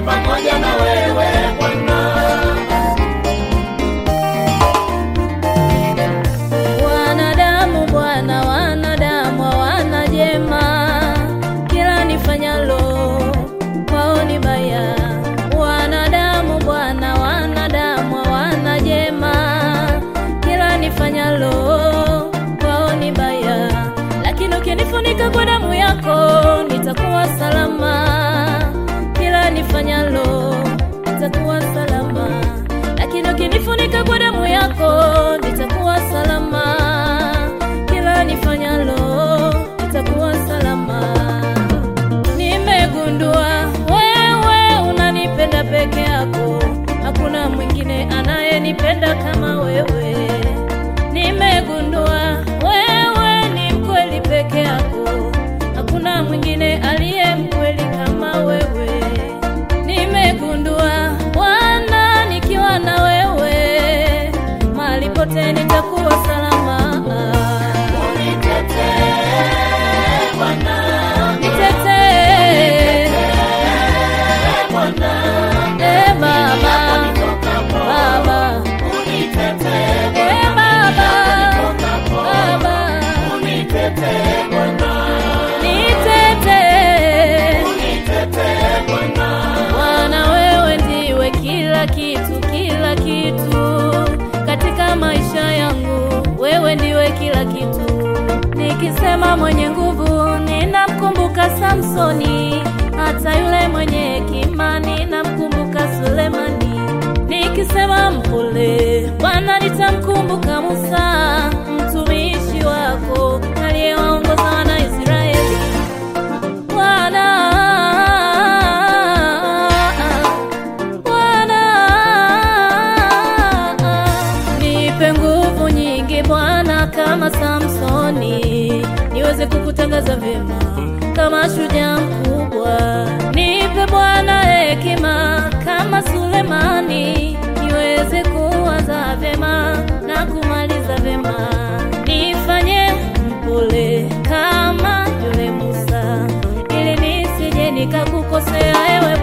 pamoja na wewe Bwana. Wanadamu Bwana, wanadamu hawana jema, kila nifanyalo kwao ni baya. Wanadamu Bwana, wanadamu hawana jema, kila nifanyalo kwao ni baya. Lakini ukinifunika kwa damu yako nitakuwa salama, kila nifanyalo nitakuwa salama. Lakini ukinifunika kwa damu yako nitakuwa salama, kila nifanyalo nitakuwa salama. Nimegundua wewe unanipenda peke yako, hakuna mwingine anayenipenda kama wewe. Nimegundua wewe ni mkweli peke yako, hakuna mwingine aliye mkweli kama wewe. Nimegundua Bwana, nikiwa na wewe mahali pote nitakuwa salama. Unitetee Bwana, Nitetee e Baba, Baba, unitetee e Baba, Baba, unitetee Bwana, nitetee unitetee Bwana. Bwana, wewe ndiwe kila kitu, kila kitu katika maisha yangu, wewe ndiwe kila kitu. Nikisema mwenye nguvu, ninamkumbuka Samsoni, hata yule mwenye hekima, ninamkumbuka Sulemani. Nikisema mpole, Bwana, nitamkumbuka Musa, mtumishi wako aliyewaongoza wana Israeli. Bwana, Bwana, nipe nguvu nyingi Bwana, kama Samsoni, niweze kukutangaza vyema kama shujaa mkubwa. Nipe Bwana hekima kama Sulemani, niweze kuwaza vyema na kumaliza vyema. Nifanye mpole kama yule Musa, ili nisije nikakukosea ewe